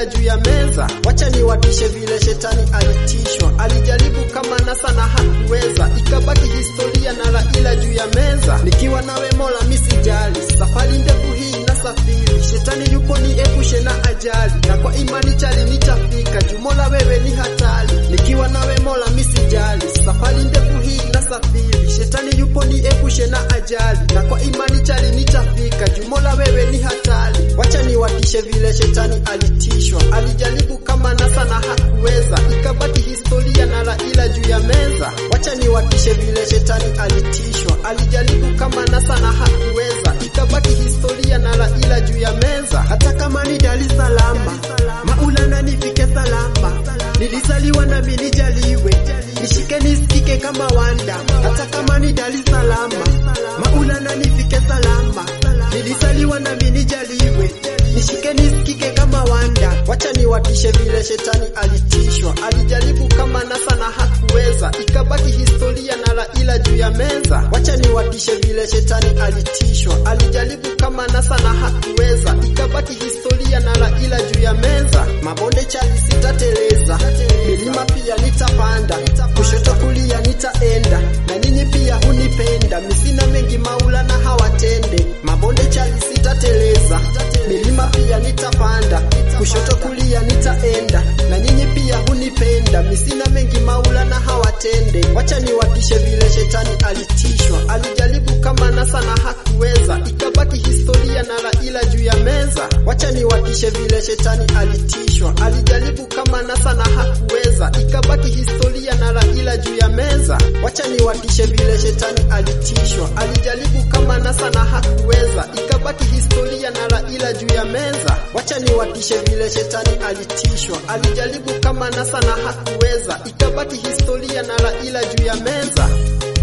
Raila juu ya meza. Wacha niwatishe vile shetani alitishwa, alijaribu kama nasa na hakuweza, ikabaki historia na Raila juu ya meza. Nikiwa nawe Mola misijali, safari ndefu hii nasafiri, shetani yupo niepushe na ajali, na kwa imani chali nitafika juu Mola wewe ni hatari. Nikiwa nawe Mola misijali, safari ndefu hii nasafiri, shetani yupo niepushe na ajali, na kwa imani chali nitafika juu Mola wewe ni hatari. Wacha niwatishe vile shetani alitishwa, alijaribu kama nasa na hakuweza, ikabaki historia na Raila juu ya meza. Wacha niwatishe vile shetani alitishwa, alijaribu kama nasa na hakuweza, ikabaki historia na Raila juu ya meza. Hata kama ni Dar es Salaam, Maulana nifike salama, nilizaliwa na mimi nijaliwe, nishike nisikike kama Wanda. Hata kama ni Dar es Salaam, Maulana nifike salama, nilizaliwa na mimi nijaliwe, nishike nisikike kama Wanda. Wacha niwatishe vile shetani alitishwa, alijaribu kama nasa na hakuweza, ikabaki historia na Raila juu ya meza. Wacha niwatishe vile shetani alitishwa, alijaribu kama nasa na hakuweza, ikabaki historia na Raila juu ya meza. Mabonde chali sitateleza, milima pia nitapanda, kushoto kulia nitaenda, na ninyi pia hunipenda, misina mengi Maulana hawatende. Mabonde chali sitateleza, milima pia nitapanda, kushoto kulia nitaenda, na nyinyi pia hunipenda, misina mengi Maulana hawatende. Wacha niwatishe vile shetani alitishwa, alijaribu kama nasa na hakuweza, ikabaki historia na Raila juu ya meza. Wacha niwatishe vile shetani alitishwa, alijaribu kama nasa na hakuweza, ikabaki historia na Raila juu ya meza. Wacha niwatishe vile shetani alitishwa, alijaribu kama nasa na hakuweza, ikabaki historia na Raila juu ya meza. Wacha niwatishe vile shetani alitishwa, alijaribu kama nasa na hakuweza, ikabaki historia na Raila juu ya meza.